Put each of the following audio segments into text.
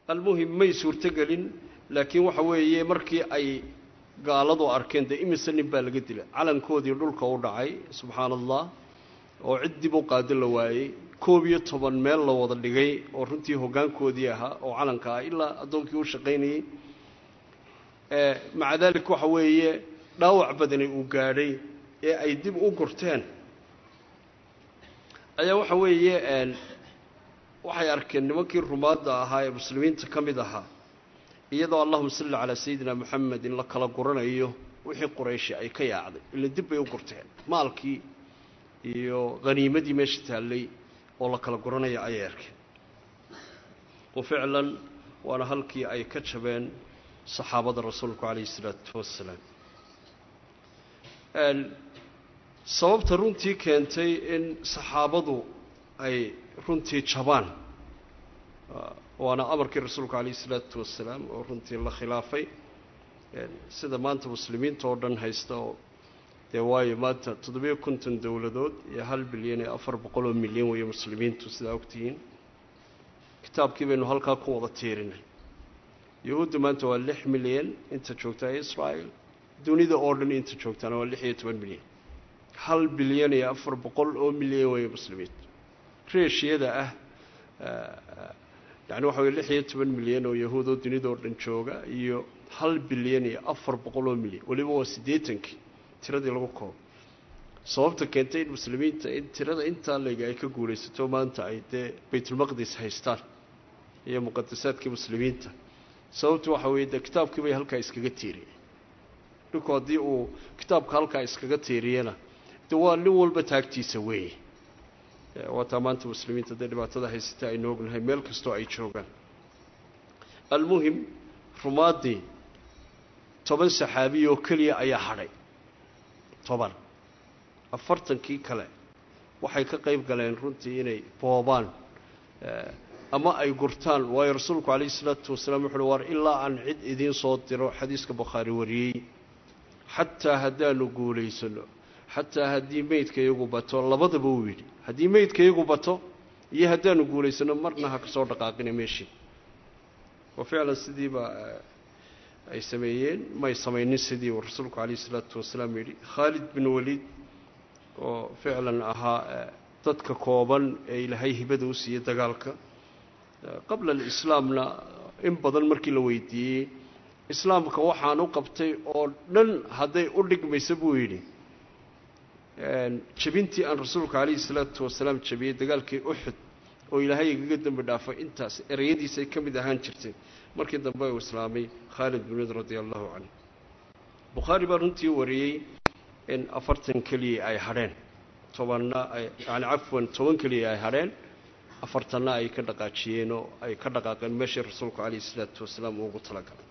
almuhim may suurtogelin laakiin waxa weeye markii ay gaaladu arkeen dee imise nin baa laga dilay calankoodii dhulka u dhacay subxaana allah oo cid dib u qaado la waayey koob iyo toban meel la wada dhigay oo runtii hoggaankoodii ahaa oo calanka ah ilaa addoonkii u shaqaynayey maca daalik waxa weeye dhaawac badani uu gaadhay ee ay dib u gurteen ayaa waxa weeye waxay arkeen nimankii rumaadda ahaa ee muslimiinta ka mid ahaa iyadoo allahuma salli calaa sayidina moxamed in la kala guranayo wixii qurayshi ay ka yaacday ila dib bay u gurteen maalkii iyo haniimadii meesha taallay oo la kala guranaya ayay arkeen wa ficlan waana halkii ay ka jabeen saxaabada rasuulku calayhi isalaatu wassalaam sababta runtii keentay in saxaabadu ay runtii jabaan waana amarkii rasuulku calayhi isalaatu wassalaam oo runtii la khilaafay sida maanta muslimiinta oo dhan haysta oo dee waayo maanta toddobiyo konton dowladood iyo hal bilyan iyo afar boqol oo milyan weeye muslimiintu sidaa ogtihiin kitaabkii baynu halkaa ku wada tiirinay yahuudda maanta waa lix milyan inta joogtaa israa'el dunida oo dhan inta joogtaana waa lix iyo toban milyan hal bilyan iyo afar boqol oo milyan weeye muslimiintu reeshiyada ah yani waxa weye lix iyo toban milyan oo yahuud oo dunida oo dhan jooga iyo hal bilyan iyo afar boqol oo milyan weliba waa siddeetankii tiradii lagu koobo sababta keentay in muslimiinta in tirada intaa lega ay ka guulaysato maanta ay dee baytulmaqdis haystaan iyo muqadasaadkii muslimiinta sababtu waxa weeye dee kitaabkii bay halkaa iskaga tiiriyeen dhinku haddii uu kitaabka halkaa iskaga tiiriyana de waa nin walba taagtiisa weeye waataa maanta muslimiinta dee dhibaatada haysata aynu ognahay meel kastoo ay joogaan almuhim rumaaddii toban saxaabiy oo keliya ayaa hadhay toban afartankii kale waxay ka qayb galeen runtii inay boobaan ama ay gurtaan waayo rasuulku calayhi isalaatu wasalaam wuxu uhi war ilaa aan cid idiin soo diro xadiiska bukhaari wariyey xataa haddaanu guulaysano xataa haddii meydka iyagu bato labadaba uu yidhi haddii meydka iyagu bato iyo haddaanu guulaysano marna ha ka soo dhaqaaqina meeshii wa ficlan sidiiba ay sameeyeen may samaynin sidii uu rasuulku calayhi isalaatu wasalaam yidhi khaalid bin waliid oo ficlan ahaa dadka kooban ee ilaahay hibada u siiyey dagaalka qabla alislaamna in badan markii la weydiiyey islaamka waxaan u qabtay oo dhan hadday u dhigmaysa buu yidhi jabintii aan rasuulka calayhi salaatu wasalaam jabiyey dagaalkii uxud oo ilaahay igaga dembi dhaafay intaas ereyadiisay ka mid ahaan jirtay markii dambe uu islaamay khaalid bin waliid radia allahu canhu bukhaari baa runtii wariyey in afartan keliya ay hadheen tobanna ay yani cafwan toban keliya ay hadheen afartanna ay ka dhaqaajiyeen oo ay ka dhaqaaqeen meeshii rasuulku calayhi isalaatu wasalaam uu ugu talagalay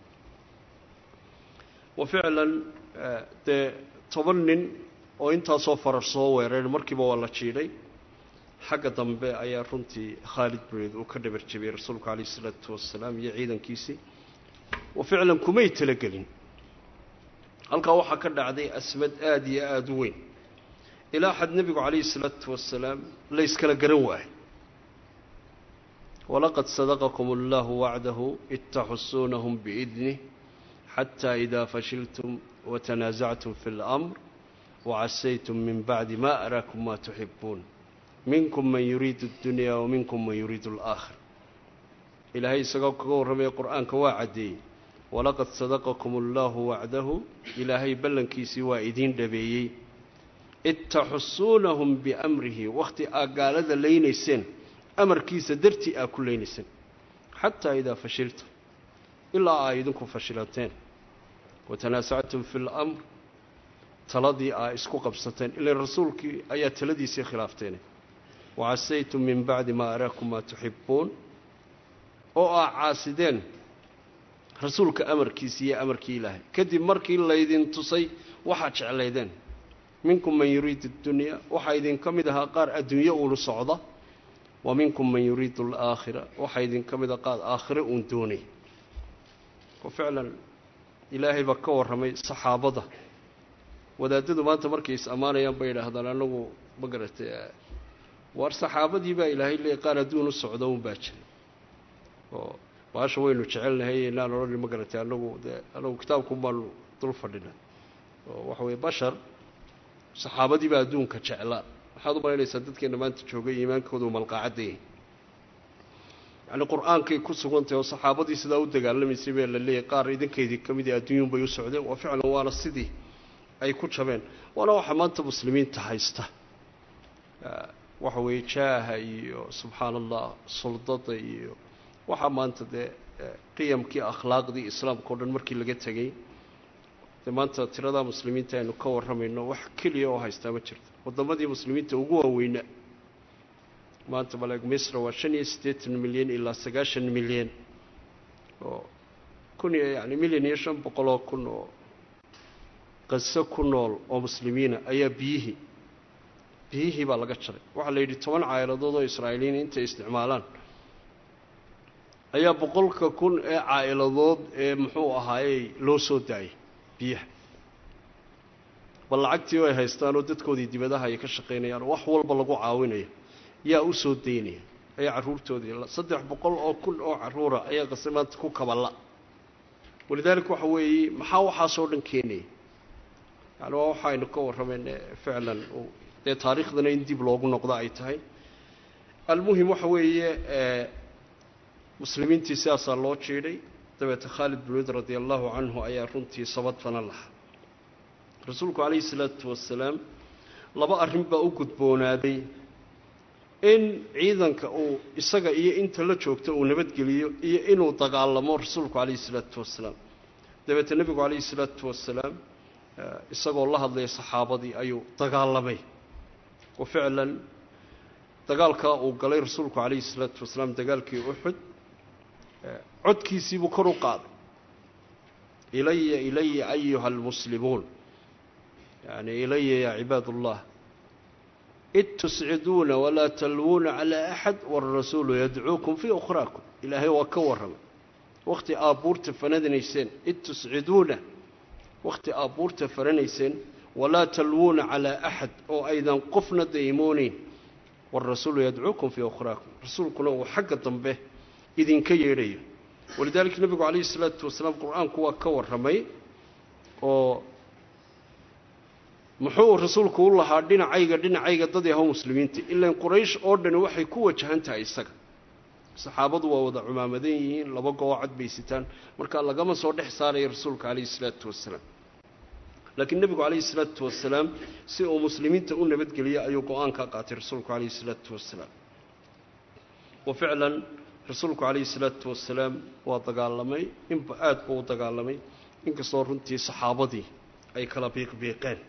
wa ficlan dee toban nin oo intaasoo farar soo weereen markiiba waa la jiidhay xagga dambe ayaa runtii khaalid buneed uu ka dhabar jabiyey rasuulku calayhi isalaatu wasalaam iyo ciidankiisii wa ficlan kumay talagelin halkaa waxaa ka dhacday asmad aada iyo aada u weyn ilaa xad nebigu calayhi isalaatu wasalaam la yskala garan waayo walaqad sadaqakum allahu wacdahu id taxusuunahum biidnih xataa idaa fashiltum watanaasactum fi اlamr wacasaytum min bacdi ma araakum ma tuxibuun minkum man yuriidu اddunya waminkum man yuriidu اlaakhir ilaahay isagoo kaga warramaya qur-aanka waa caddeeyey walaqad sadaqakum allahu wacdahu ilaahay ballankiisii waa idiin dhabeeyey id taxusuunahum biamrihi wakhti aa gaalada leynayseen amarkiisa dartii aa ku leynayseen xataa idaa fashiltum ilaa aa idinku fashilateen watanaasactum fi lamr taladii aa isku qabsateen ilan rasuulkii ayaa taladiisii khilaafteen wacasaytum min bacdi maa araakum maa tuxibuun oo aa caasideen rasuulka amarkiisi iyo amarkii ilaahay kadib markii laydin tusay waxaad jeclaydeen minkum man yuriidu اddunya waxaa idinka mid ahaa qaar adduunyo uunu socda wa minkum man yuriidu alaakhira waxaa idinka mid ah qaar aakhire uun doonay oo ficlan ilaahay baa ka warramay saxaabada wadaadadu maanta markay is ammaanayaan bay yidhaahdaan anagu ma garatay waar saxaabadii baa ilaahay leeyay qaar adduun u socda un baa jiray oo baasha waynu jecelnahay inaan odhani ma garatay anagu dee anagu kitaabkun baanu dul fadhina oo waxa weye bashar saxaabadii baa adduunka jeclaa waxaad u malaynaysaa dadkeena maanta joogay iimaankoodu malqaacadda yahay yacni qur-aankay ku sugantahay oo saxaabadii sidaa u dagaalamaysay baa la leeyahy qaar idinkaydii ka mid i adduunyun bay u socdeen waa ficlan waana sidii ay ku jabeen waana waxa maanta muslimiinta haysta waxa weeye jaaha iyo subxaana allah suldada iyo waxaa maanta dee qiyamkii akhlaaqdii islaamka o dhan markii laga tegey dee maanta tiradaa muslimiinta aynu ka warramayno wax keliya oo haystaa ma jirto waddamadii muslimiinta ugu waaweyna maanta maleeg misra waa shan iyo siddeetan milyan ilaa sagaashan milyan oo kun iyo yani milyan iyo shan boqoloo kun oo qaso ku nool oo muslimiina ayaa biyihii biyihii baa laga jaray waxaa la yidhi toban caa'iladood oo israa'iiliyiin intay isticmaalaan ayaa boqolka kun ee caa'iladood ee muxuu ahaayey loo soo daayay biyaha bal lacagtii ay haystaan oo dadkoodii dibadaha ay ka shaqaynayaan oo wax walba lagu caawinayo yaa u soo daynaya ayaa carruurtoodii saddex boqol oo kun oo carruura ayaa qase maanta ku kaballa walidaalika waxa weeye maxaa waxaasoo dhan keenaya yani waa waxaynu ka warramayne ficlan dee taariikhdana in dib loogu noqdo ay tahay almuhim waxa weeye muslimiintii sidaasaa loo jiidhay dabeete khaalid bin wid radi allahu canhu ayaa runtii sabadfana lahaa rasuulku calayhi salaatu wasalaam laba arrin baa u gudboonaaday in ciidanka uu isaga iyo inta la joogta uu nabadgeliyo iyo inuu dagaalamo rasuulku calayhi salaatu wasalaam dabeete nebigu calayhi salaatu wasalaam isagoo la hadlaya saxaabadii ayuu dagaalamay oo ficlan dagaalkaa uu galay rasuulku calayhi salaatu wasalaam dagaalkii uxud codkiisiibuu kor u qaaday ilaya ilaya ayuha almuslimuun yani ilaya yaa cibaad ullah id tusciduuna walaa talwuuna calaa axad waarasuulu yadcuukum fii ukhraakum ilaahay waa ka warramay wakhti aabbuurta fanadanayseen id tusciduuna wakhti aabbuurta faranayseen walaa talwuuna calaa axad oo aydan qofna daymoonayn waarasuulu yadcuukum fii ukhraakum rasuulkuna uu xagga dambe idinka yeedhayo walidaalika nebigu calayhi isalaatu wasalaam qur-aanku waa ka warramay oo muxuu rasuulku u lahaa dhinacayga dhinacayga dad yahow muslimiinta ilaan quraysh oo dhani waxay ku wajahan tahay isaga saxaabadu waa wada cumaamadan yihiin laba goo cad bay sitaan markaa lagama soo dhex saaraya rasuulka calayhi isalaatu wasalaam laakiin nebigu calayhi isalaatu wasalaam si uu muslimiinta u nabadgeliyo ayuu go-aan ka qaatay rasuulku calayhi isalaatu wasalaam wa ficlan rasuulku calayhi isalaatu wasalaam waa dagaalamay inba aad buu u dagaalamay inkastoo runtii saxaabadii ay kala biiqbiiqeen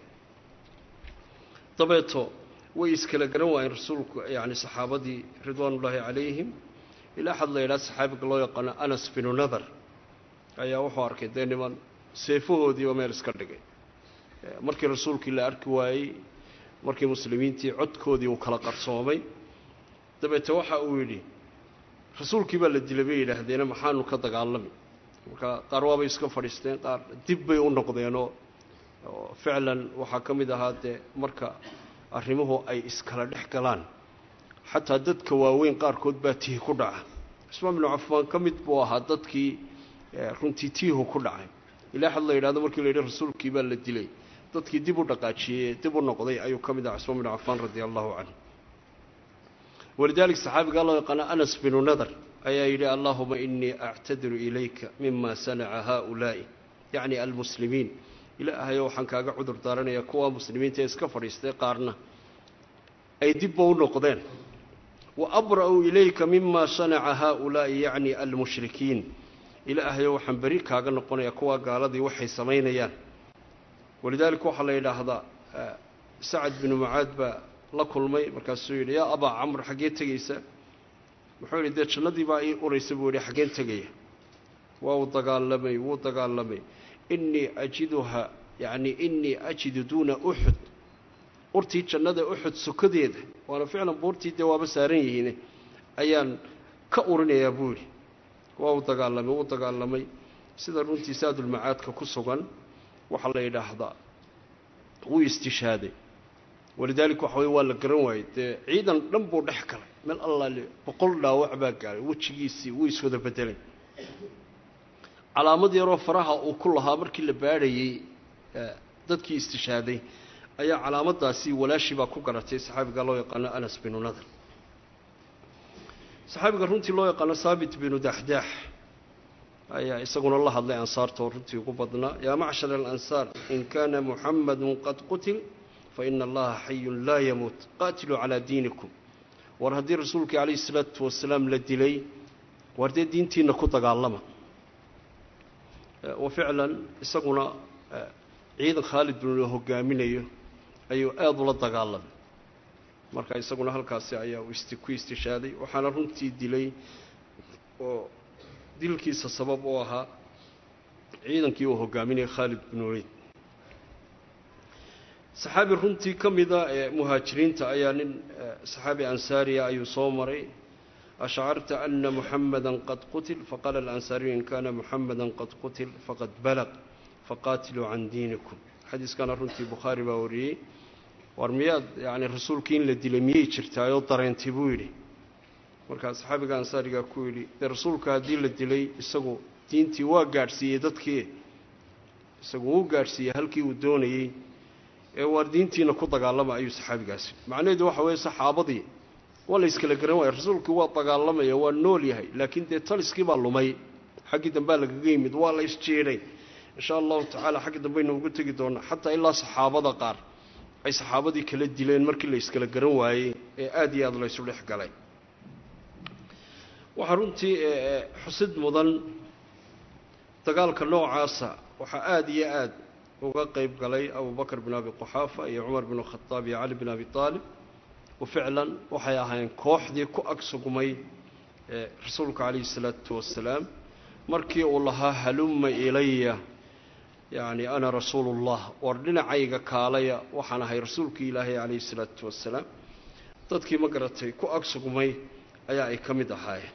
dabeeto way iskala garan waayeen rasuulku yacni saxaabadii ridwaanullaahi calayhim ilaa xad la yidhaha saxaabiga loo yaqaano anas binu nadar ayaa wuxuu arkay dee niman seefahoodiiba meel iska dhigay markii rasuulkii la arki waayey markii muslimiintii codkoodii uu kala qarsoomay dabeete waxa uu yidhi rasuulkii baa la dilay bay yidhaahdeena maxaanu ka dagaalami marka qaar waabay iska fadhiisteen qaar dib bay u noqdeenoo ficlan waxaa ka mid ahaa dee marka arrimuhu ay iskala dhex galaan xataa dadka waaweyn qaarkood baa tihi ku dhaca cusmaan binu cafaan ka mid buu ahaa dadkii runtii tiihu ku dhacay ilaa xad la yidhahdo markii la yidhi rasuulkii baa la dilay dadkii dib u dhaqaajiyey dib u noqday ayuu ka mid ahaa cusmaan binu cafaan radia allahu canhu walidalik saxaabigaa loo yaqaana anas binu nadar ayaa yidhi allahuma inii actadiru ilayka mima sanaca haaulaa'i yacni almuslimiin ilaahayo waxaan kaaga cudur daaranayaa kuwa muslimiinta ee iska fadhiistay qaarna ay dibba u noqdeen wa abra'u ilayka mima sanaca haaulaa'i yacni almushrikiin ilaahayo waxaan beri kaaga noqonayaa kuwa gaaladii waxay samaynayaan walidaalika waxaa la yidhaahdaa sacad binu mucaad baa la kulmay markaasuu yidhi yaa abaa camr xaggee tegaysa wuxuu yidhi dee jannadii baa ii uraysa buu yidhi xaggeen tegaya waa uu dagaalamay wuu dagaalamay inii ajiduha yacni inii ajidu duuna uxud urtii jannada uxud sukadeeda waana ficlan buurtii dee waaba saaran yihiine ayaan ka urinayaa buu yidhi waa uu dagaalamay wuu dagaalamay sida runtii saadulmacaadka ku sugan waxaa la yidhaahdaa wuu istishaaday walidaalika waxa weye waa la garan waayey dee ciidan dhan buu dhex galay meel allaale boqol dhaawac baa gaaray wejigiisii wuu iswada bedelay calaamad yaroo faraha uu ku lahaa markii la baadhayey dadkii istishaaday ayaa calaamaddaasi walaashii baa ku garatay saxaabiga loo yaqaano anas binu nadr saxaabiga runtii loo yaqaano saabit binu daxdaax ayaa isaguna la hadlay ansaarta oo runtii ugu badnaa yaa macshar alansaar in kaana muxamadun qad qutil fa ina allaha xayun laa yamuut qaatiluu calaa diinikum war haddii rasuulkii calayhi isalaatu wasalaam la dilay war dee diintiina ku dagaalama wa ficlan isaguna ciidan khaalid binu hogaaminayo ayuu aada ula dagaalamay marka isaguna halkaasi ayaa uu isti ku istishaaday waxaana runtii dilay oo dilkiisa sabab u ahaa ciidankii uu hogaaminayay khaalid binu waliid saxaabi runtii ka mida ee muhaajiriinta ayaa nin saxaabi ansaariya ayuu soo maray ashcarta ana muxamada qad qutil faqaala alansaariyu in kaana muxamada qad qutil faqad balaq faqaatiluu can diinikum xadiiskana runtii bukhaari baa wariyey war miyaad yani rasuulkii in la dilay miyay jirtaayoo dareentay buu yidhi markaa saxaabiga ansaarigaa ku yidhi dee rasuulka haddii la dilay isagu diintii waa gaadhsiiyey dadkii isagu wuu gaadhsiiyey halkii uu doonayey ee waar diintiina ku dagaalama ayuu saxaabigaasi macnaheedu waxa weeye saxaabadii waa la yskala garan waaya rasuulkii waa dagaalamaya waa nool yahay laakiin dee taliskii baa lumay xaggii dambea lagaga yimid waa la isjeedhay insha allahu tacaala xagga dambaynu ugu tegi doonaa xataa ilaa saxaabada qaar ay saxaabadii kala dileen markii la yskala garan waayey ee aada iyo aada laysu dhex galay waxaa runtii xusid mudan dagaalka noocaasa waxaa aada iyo aada uga qeyb galay abubakr bin abi quxaafa iyo cumar bin khadaab iyo cali bin abi aalib wa ficlan waxay ahaayeen kooxdii ku ag sugmay rasuulka calayhi salaatu wasalaam markii uu lahaa halumma ilaya yacni ana rasuulu llah war dhinacayga kaalaya waxaan ahay rasuulkii ilaahay calayhi salaatu wasalaam dadkii ma garatay ku ag sugmay ayaa ay ka mid ahaayeen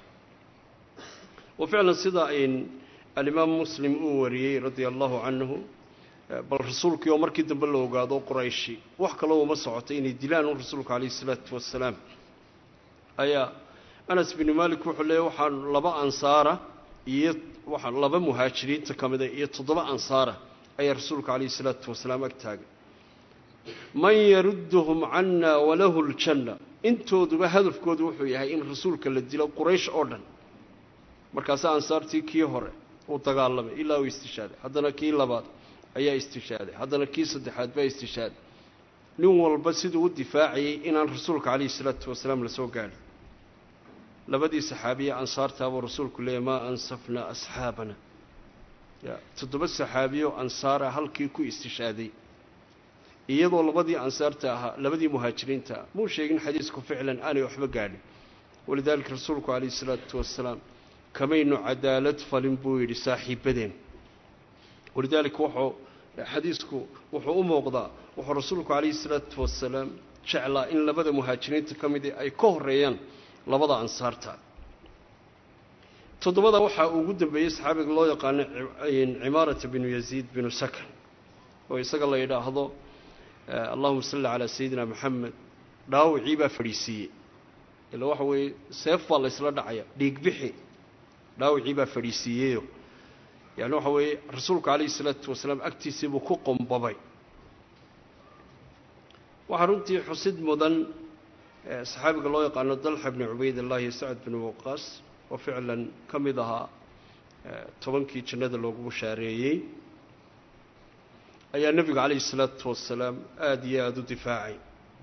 wa ficlan sida in alimaam muslim uu wariyey radia allahu canhu bal rasuulkii oo markii dambe la ogaado qurayshi wax kaloo uma socotay inay dilaan un rasuulka calayhi isalaatu wasalaam ayaa anas binu malik wuxuu leeyay waxaan laba ansaara iyo waxaa laba muhaajiriinta ka mida iyo toddoba ansaara ayaa rasuulka calayhi isalaatu wasalaam ag taagay man yarudduhum cana walahu ljanna intooduba hadafkoodu wuxuu yahay in rasuulka la dilo quraysh oo dhan markaase ansaartii kii hore uu dagaalamay ilaa uu istishaaday haddana kii labaad ayaa istishaaday haddana kii saddexaad baa istishaaday nin walba siduu u difaacayay inaan rasuulka calayhi isalaatu wasalaam lasoo gaadhin labadii saxaabiye ansaartaabuu rasuulku leeyay maa ansafnaa asxaabana ya toddoba saxaabiyo ansaara halkii ku istishaaday iyadoo labadii ansaarta ahaa labadii muhaajiriinta ah muu sheegin xadiisku ficlan aanay waxba gaadhin walidaalika rasuulku calayhi isalaatu wasalaam kamaynu cadaalad falin buu yidhi saaxiibadeen walidaalika wuxuu xadiisku wuxuu u muuqdaa wuxuu rasuulku calayhi isalaatu wasalaam jeclaa in labada muhaajiriinta ka midi ay ka horeeyaan labada ansaarta toddobada waxaa ugu dambeeyey saxaabiga loo yaqaano cimaarata binu yaziid binu sakan oo isaga la yidhaahdo allahuma salli calaa sayidina maxamed dhaawicii baa fadhiisiiyey ila waxa weeye seef baa la ysla dhacaya dhiigbixi dhaawicii baa fadhiisiiyeyo yani waxa weeye rasuulku calayhi isalaatu wasalaam agtiisii buu ku qombabay waxaa runtii xusid mudan saxaabiga loo yaqaano dalxa bni cubaydillahi iyo sacad binu waqaas oo ficlan ka mid ahaa tobankii jannada loogu bushaareeyey ayaa nebiga calayhi isalaatu wasalaam aada iyo aada u difaacay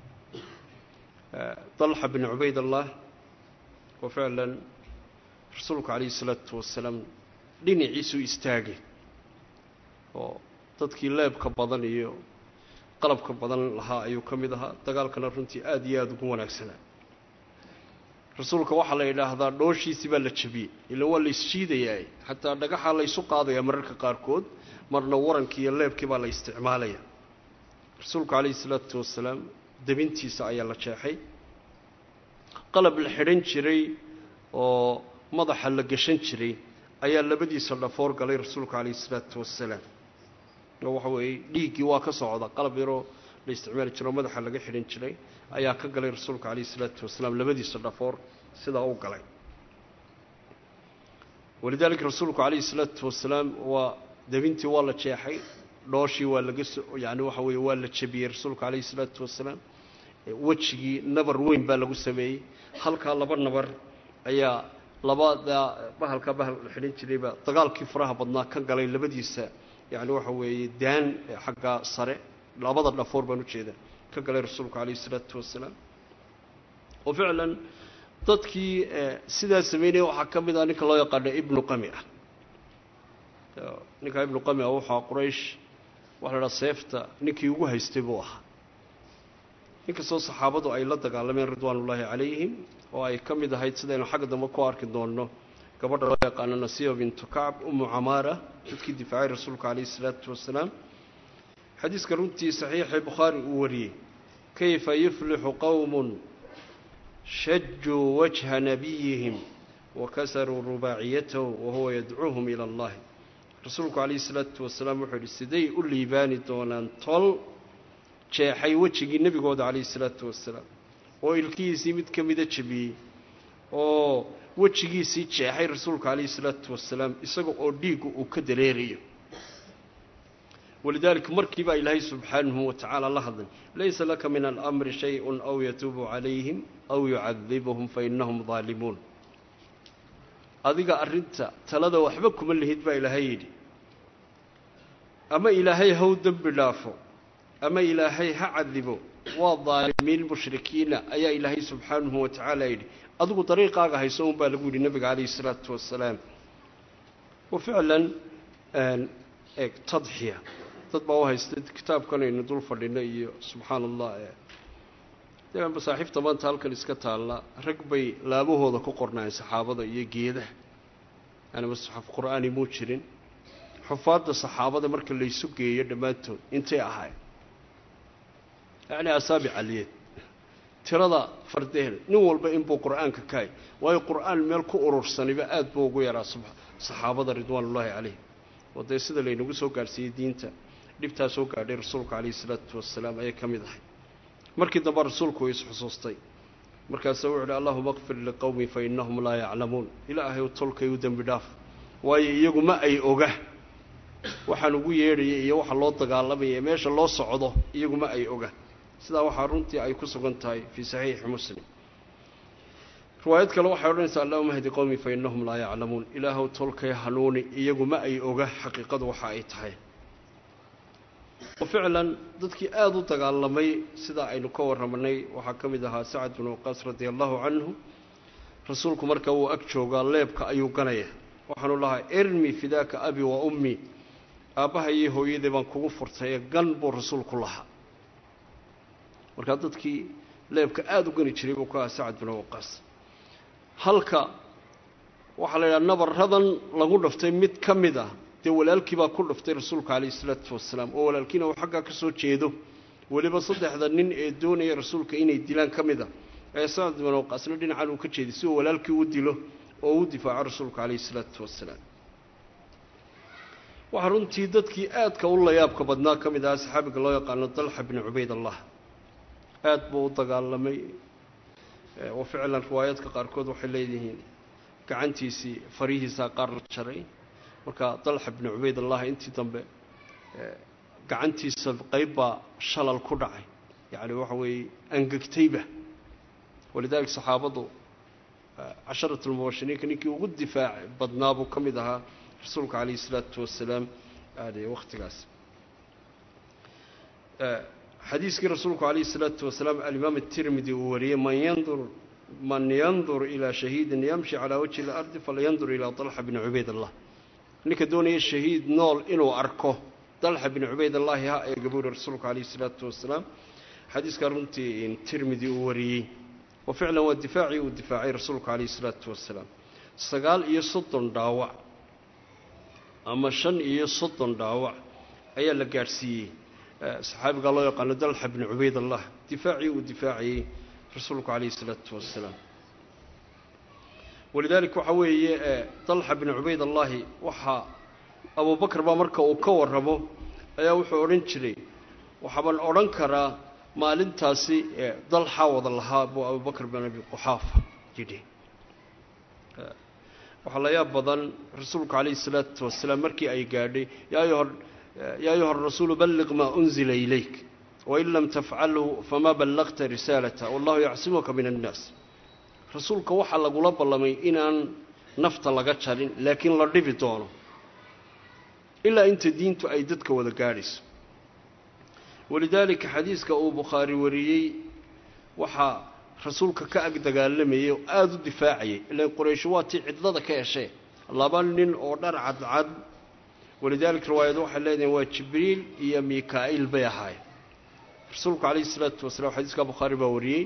dalxa bni cubaydallah oo ficlan rasuulku calayhi isalaatu wasalaam dhinaciisuu istaagay oo dadkii leebka badan iyo qalabka badan lahaa ayuu ka mid ahaa dagaalkana runtii aada iyo aada ugu wanaagsanaa rasuulka waxaa la yidhaahdaa dhooshiisii baa la jabiyey ila waa la isshiidayaa xataa dhagaxaa la ysu qaadayaa mararka qaarkood marna warankii iyo leebkii baa la isticmaalaya rasuulku calayhi isalaatu wasalaam debintiisa ayaa la jeexay qalab la xidhan jiray oo madaxa la gashan jiray ayaa labadiisa dhafoor galay rasuulku calayhi isalaatu wasalaam oo waxa weeye dhiiggii waa ka socda qalab yaroo la isticmaali jiro o madaxa laga xidhan jiray ayaa ka galay rasuulka calayhi isalaatu wasalaam labadiisa dhafoor sidaa u galay walidaalika rasuulku calayhi salaatu wasalaam waa debintii waa la jeexay dhooshii waa laga so yani waxa weeye waa la jebiyey rasuulku calayhi salaatu wasalaam wejigii nabar weyn baa lagu sameeyey halkaa laba nabar ayaa labada bahalka bahal la xidhan jirayba dagaalkii faraha badnaa ka galay labadiisa yani waxa weeye daan xagga sare labada dhafoor baan ujeeda ka galay rasuulku calayhi salaatu wasalaam oo ficlan dadkii sidaa sameynaya waxaa ka mid ah ninka loo yaqaano ibnu qami ah ninka ibnu qami ah waxaa quraysh waxa la dhaha seefta ninkii ugu haystay buu ahaa inkastoo saxaabadu ay la dagaalameen ridwaan ullaahi calayhim oo ay ka mid ahayd sidaynu xagga dambe ku arki doonno gabadha loo yaqaano nasiiba bintu kacb umu camaara dadkii difaacay rasuulka calayhi isalaatu wasalaam xadiiska runtii saxiixii bukhaari uu wariyey kayfa yuflixu qowmun shajuu wajha nabiyihim wakasaruu rubaaciyatahu wahuwa yadcuuhum ila allahi rasuulku calayhi isalaatu wasalaam wuxuu yidhi siday u liibaani doonaan tol jeexay wejigii nebigooda calayhi isalaatu wasalaam oo ilkihiisii mid ka mida jebiyey oo wejigiisii jeexay rasuulka calayhi isalaatu wasalaam isaga oo dhiiggu uu ka dareerayo walidaalika markii baa ilaahay subxaanahu wa tacaala la hadlay laysa laka min alamri shay-un aw yatuubu calayhim aw yucadibuhum fa innahum daalimuun adiga arrinta talada waxba kuma lihid baa ilaahay yidhi ama ilaahay haw dembi dhaafo ama ilaahay ha cadibo waa daalimiin mushrikiina ayaa ilaahay subxaanahu wa tacaala yidhi adigu dariiqaaga hayso un baa lagu yidhi nabiga calayhi isalaatu wasalaam wa ficlan eeg tadxiya dad baa u haysta kitaabkan aynu dul fadhino iyo subxaana allah dee masaaxiifta maanta halkan iska taalla rag bay laabahooda ku qornaayeen saxaabada iyo geedaha yani masxaf qur-aani muu jirin xufaadda saxaabada marka laysu geeyo dhammaantood intay ahayd yacni asaabic aliyeed tirada fardeheeda nin walba inbuu qur-aanka ka hay waayo qur-aan meel ku urursaniba aada buu ugu yaraa saxaabada ridwaan ullaahi calayhim oo dee sida laynagu soo gaadhsiiyey diinta dhibtaa soo gaadhay rasuulka calayhi isalaatu wasalaam ayay ka mid ahay markii dambe rasuulku way isxusuustay markaasa wuxu uhi allahuma kfir liqowmi fa innahum laa yaclamuun ilaahay tolkay u dembi dhaaf waayo iyagu ma ay oga waxaan ugu yeedhaya iyo waxa loo dagaalamaya meesha loo socdo iyagu ma ay oga sidaa waxaa runtii ay ku sugan tahay fii saxiixi muslim riwaayad kale waxay odhanaysaa allahuma hdi qowmi fa innahum laa yaclamuun ilaahow tolkay hanuuni iyagu ma ay oga xaqiiqadu waxa ay tahay oo ficlan dadkii aada u dagaalamay sidaa aynu ka warramanay waxaa ka mid ahaa sacad binu waqaas radia allahu canhu rasuulku marka uu ag joogaa leebka ayuu ganaya waxaanu lahaa irmi fidaaka abi wa ummi aabbaha iyo hooyaday baan kugu furtaye gan buu rasuulku lahaa markaa dadkii leebka aada u gani jiray buu ku ahaa sacad binu waqaas halka waxaa la yidhaha nabaradan lagu dhaftay mid ka mid ah dee walaalkii baa ku dhaftay rasuulka calayhi isalaatu wasalaam oo walaalkiina uu xaggaa ka soo jeedo weliba saddexda nin ee doonaya rasuulka inay dilaan ka mid a ee sacad bin waqaasna dhinacan uu ka jeeday si uu walaalkii u dilo oo u difaaco rasuulka calayhi isalaatu wasalaam waxaa runtii dadkii aadka u layaabka badnaa ka mid ahaa saxaabiga loo yaqaano dalxa bni cubayd allah aada buu u dagaalamay oo ficlan riwaayaadka qaarkood waxay leeyihiin gacantiisii farihiisaa qaar la jaray marka dalxa bni cubayd allah intii dambe gacantiisa qayb baa shalal ku dhacay yacni waxa weeye angegtayba walidaalika saxaabadu casharat lmubashiriinka ninkii ugu difaac badnaa buu ka mid ahaa rasuulka calayhi isalaatu wasalaam aade wakhtigaas xadiiskii rasuulku calayhi isalaatu wasalaam alimaam atirmidi uu wariyey man yandur man yandur ilaa shahiidin yamshi calaa wajhi ilardi falyandur ilaa dalxa bni cubayd allah ninka doonaya shahiid nool inuu arko dalxa bni cubayd allahi ha eega buuri rasuulku calayhi isalaatu wasalaam xadiiskaa runtii tirmidi uu wariyey oo ficlan waa difaacii uu difaacay rasuulku calayhi isalaatu wasalaam sagaal iyo soddon dhaawac ama shan iyo soddon dhaawac ayaa la gaadhsiiyey saxaabigaa loo yaqaano dalxa bni cubayd allah difaacii uu difaacayey rasuulku calayhi isalaatu wasalaam walidaalika waxaa weeye dalxa bni cubayd allahi waxaa abubakar baa marka uu ka warramo ayaa wuxuu odhan jiray waxaabaan odhan karaa maalintaasi dalxaa wada lahaa buu abubakar bin abi quxaafa yidhi waxaa la yaab badan rasuulku calayhi salaatu wasalaam markii ay gaadhay yaa ayuha rasuulu balliq maa unzila ilayk wain lam tafcalhu famaa ballaqta risaalata wallahu yacsimuka min annaas rasuulka waxaa lagula ballamay inaan nafta laga jarin laakiin la dhibi doono ilaa inta diintu ay dadka wada gaadhayso walidaalika xadiiska uu bukhaari wariyey waxaa rasuulka ka ag dagaalamayay oo aada u difaacayay ilan quraysho waa tii cidlada ka heshee laba nin oo dhar cadcad walidaalika riwaayadu waxay leedahen waa jibriil iyo mika-iil bay ahaayeen rasuulku calayhi isalaatu wasalaam xadiiska bukhaari baa wariyey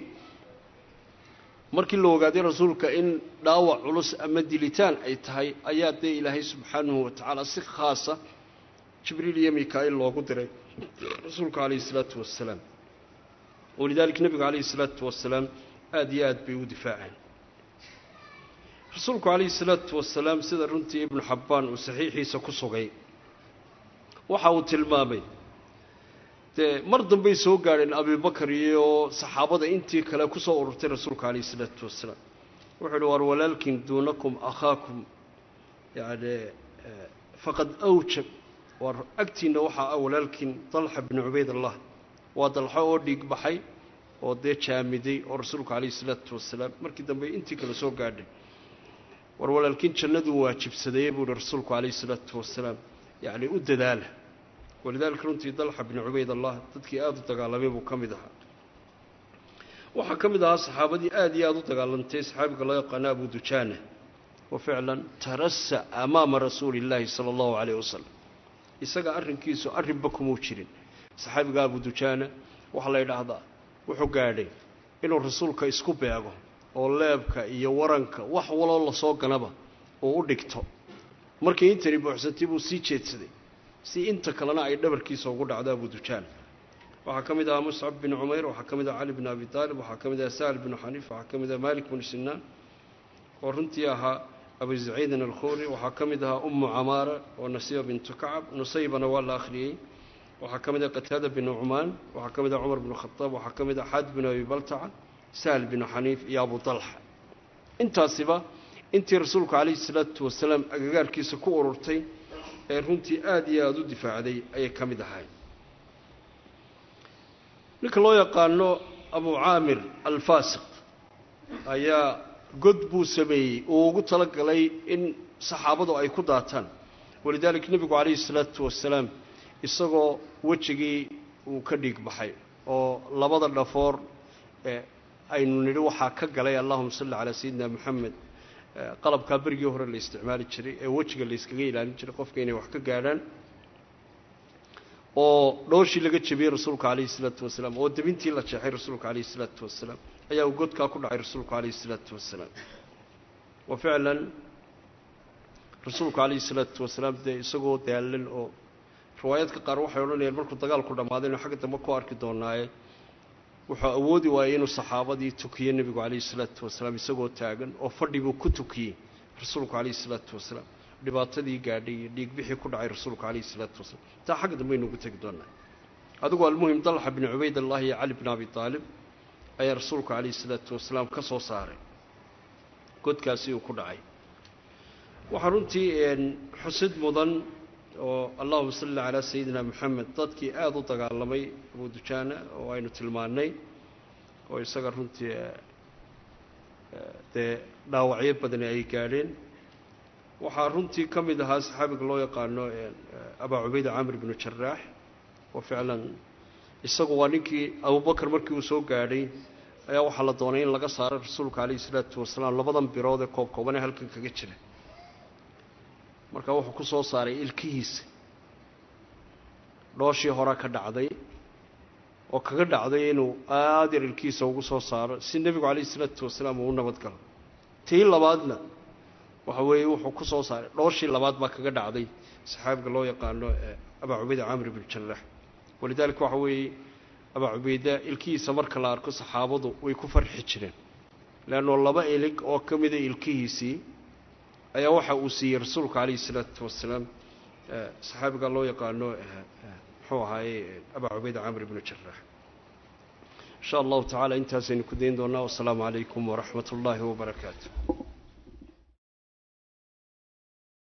markii la ogaaday rasuulka in dhaawac culus ama dilitaan ay tahay ayaa dee ilaahay subxaanahu wa tacaala si khaasa jibriil iyo mika-iil loogu diray rasuulka calayhi isalaatu wasalaam walidaalika nebigu calayhi isalaatu wasalaam aada iyo aad bay u difaaceen rasuulku calayhi salaatu wasalaam sida runtii ibnu xabbaan uu saxiixiisa ku sugay waxa uu tilmaamay dee mar dambay soo gaadheen abibakar iyo saxaabada intii kale ku soo ururtay rasuulka calayhi isalaatu wasalaam wuxuu uhi war walaalkin duunakum akhaakum yani faqad awjab war agtiinna waxaa ah walaalkin dalxa binu cubaydallah waa dalxo oo dhiig baxay oo dee jaamiday oo rasuulku calayhi isalaatu wasalaam markii dambe intii kale soo gaadhay war walaalkiin jannaduu waajibsadayey buu ihi rasuulku calayhi isalaatu wasalaam yacni u dadaala walidaalika runtii dalxa binu cubaydallah dadkii aada u dagaalamay buu ka mid ahaa waxaa ka mid ahaa saxaabadii aada iyo aada u dagaalantay saxaabiga loo yaqaano abu dujaana wa ficlan tarasa amaama rasuuli illaahi sala allahu calayh wasalam isaga arrinkiisu arrinba kumuu jirin saxaabiga abu dujaana waxaa la yidhaahdaa wuxuu gaadhay inuu rasuulka isku beego oo leebka iyo waranka wax waloo lasoo ganaba uu u dhigto markii intani buuxsantay buu sii jeedsaday si inta kalena ay dhabarkiisa ugu dhacdo abu dujaana waxaa ka mid ahaa muscab bin cumayr waxaa ka mid aha cali bin abi taalib waxaa ka mid aha sahal binu xaniif waxaa ka mid aha malik binu sinaan oo runtii ahaa abu saciidin alkhuri waxaa ka mid ahaa ummu camaara oo nasiiba bintu kacab nusaybana waa la akhriyey waxaa ka mid ah qataada binu cumaan waxaa ka mid ah cumar binu khadaab waxaa ka mid ah xaad binu abi baltaca sahal binu xaniif iyo abu dalxa intaasiba intii rasuulku calayhi salaatu wasalaam agagaarkiisa ku ururtay ee runtii aada iyo aada u difaacday ayay ka mid ahay ninka loo yaqaano abu caamir alfaasiq ayaa god buu sameeyey uu ugu talagalay in saxaabadu ay ku daataan walidaalika nebigu calayhi salaatu wasalaam isagoo wejigii uu ka dhiig baxay oo labada dhafoor aynu nidhi waxaa ka galay allahuma salli calaa sayidina moxamed qalabkaa berigii hore la isticmaali jiray ee wejiga la yskaga ilaalin jiray qofka inay wax ka gaadhaan oo dhooshii laga jebiyey rasuulka calayhi isalaatu wasalaam oo debintii la jeexay rasuulka calayhi isalaatu wasalaam ayaa uu godkaa ku dhacay rasuulku calayhi isalaatu wasalaam wa ficlan rasuulku calayhi isalaatu wasalaam dee isagoo daalan oo riwaayaadka qaar waxay odhanayaan markuu dagaalku dhammaaday inu xagga dambe ku arki doonaaye wuxuu awoodi waayey inuu saxaabadii tukiyo nebigu calayhi isalaatu wasalaam isagoo taagan oo fadhi buu ku tukiyey rasuulku calayhi isalaatu wasalaam dhibaatadii gaadhay iyo dhiigbixii ku dhacay rasuulku calayhi isalaatu wasalaam taa xagga dambe aynuugu tegi doonaa adigu almuhim dalxa bin cubaydallah iyo cali bin abi taalib ayaa rasuulku calayhi isalaatu wasalaam ka soo saaray godkaasi uu ku dhacay waxaa runtii xusid mudan oo allahuma salli calaa sayidina moxamed dadkii aada u dagaalamay abu dujaana oo aynu tilmaannay oo isaga runtii dee dhaawacyo badani ay gaadheen waxaa runtii ka mid ahaa saxaabiga loo yaqaano abaa cubayda camr binu jaraax oo ficlan isagu waa ninkii abubakar markii uu soo gaadhay ayaa waxaa la doonay in laga saaro rasuulka calayhi isalaatu wasalaam labadan birood ee koob koobanee halkan kaga jira markaa wuxuu ku soo saaray ilkihiisa dhooshii hore ka dhacday oo kaga dhacday inuu aada yar ilkihiisa ugu soo saaro si nebigu calayhi isalaatu wasalaam uu u nabad galo tii labaadna waxa weeye wuxuu ku soo saaray dhooshii labaad baa kaga dhacday saxaabiga loo yaqaano abaa cubayda camr binu jaraax walidaalika waxa weeye abaa cubayda ilkihiisa marka la arko saxaabadu way ku farxi jireen leanno laba ilig oo ka mida ilkihiisii ayaa waxa uu siiyey rasuulka calayhi isalaatu wasalaam saxaabiga loo yaqaano muxuu ahaaye abaa cubayda camr binu jaraax insha allahu tacala intaasaynu ku dayn doonaa wasalaamu calaykum waraxmat ullaahi wabarakaatu